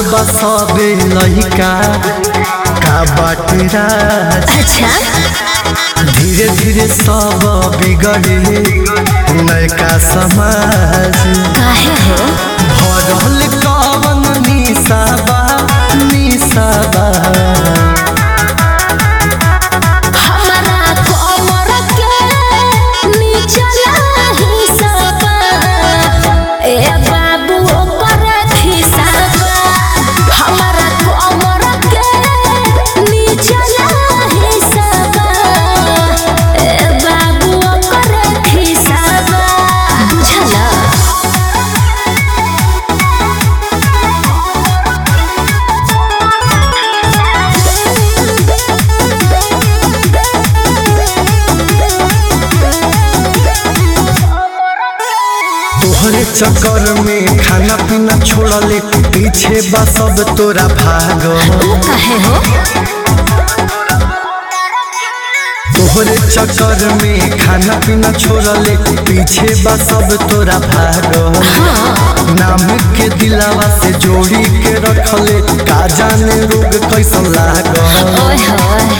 बसबे लहिका का बाटे राज अच्छा धीरे धीरे सब बिगड़े नयका समाज काहे हो भरल कवन निशाबा निशाबा हमारा कमर के निचला हिस्सा ए बाबू ओकर खिसाबा हमारा कमर के निचला हिस्सा ए बाबू ओकर खिसाबा बुझला तोहरे चक्कर में खाना पीना छोड़ले पीछे बा सब तोरा भागो तू काहे हो तोहरे चक्कर में खाना पीना छोड़ले पीछे बा सब तोरा भागो नाम के दिलावा से जोड़ी के रखले का जाने रोग कैसन लागो ओए होए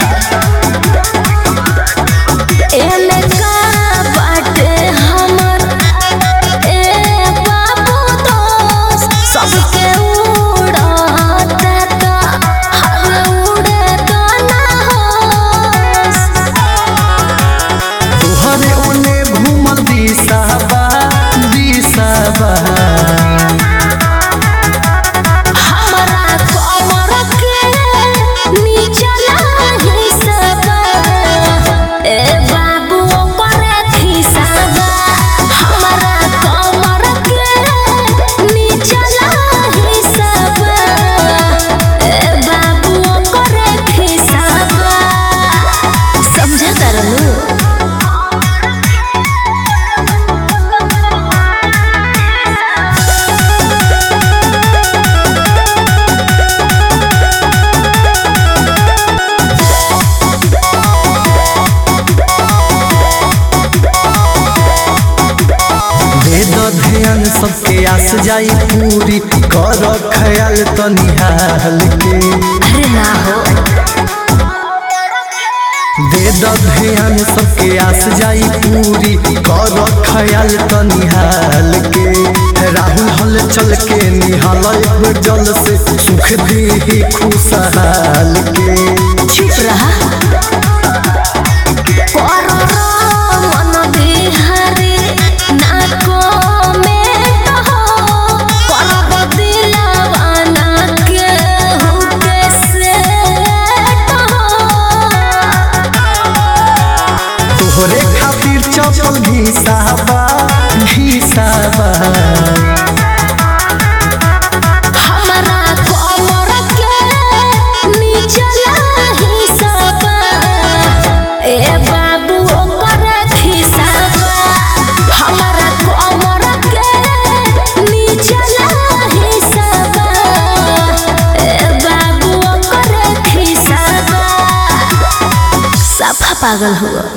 एमे का बाटे हमर ए बाबू दोस्त सबके उड़ाता ता हर उड़े गाना होस तोहरे ओने घूमल दिशाबा दिशाबा हमरा कमर के निचला हिस्सा ए बाबू ओकर खिसाबा हमरा कमर के निचला हिस्सा ए बाबू ओकर खिसाबा समझ तरलू दे द ध्यान सबके आस जाई पूरी कर ख्याल तो निहाल के अरे ना हो दे द ध्यान सबके आस जाई पूरी कर ख्याल तो निहाल के राहुल हल चल के निहाल एक जल से सुख दी खुशहाल के चुप रहा कररो मन बिहारी ना कमेंट हो करब दिलवा ना केहू के सेट हो तोहरे खातिर चपल घिसाबा घिसाबा हमरा कमर के निचला हिस्सा ए बाबू ओकर खिसाबा हमरा कमर के निचला हिस्सा ए बाबू ओकर खिसाबा सफा पागल हुआ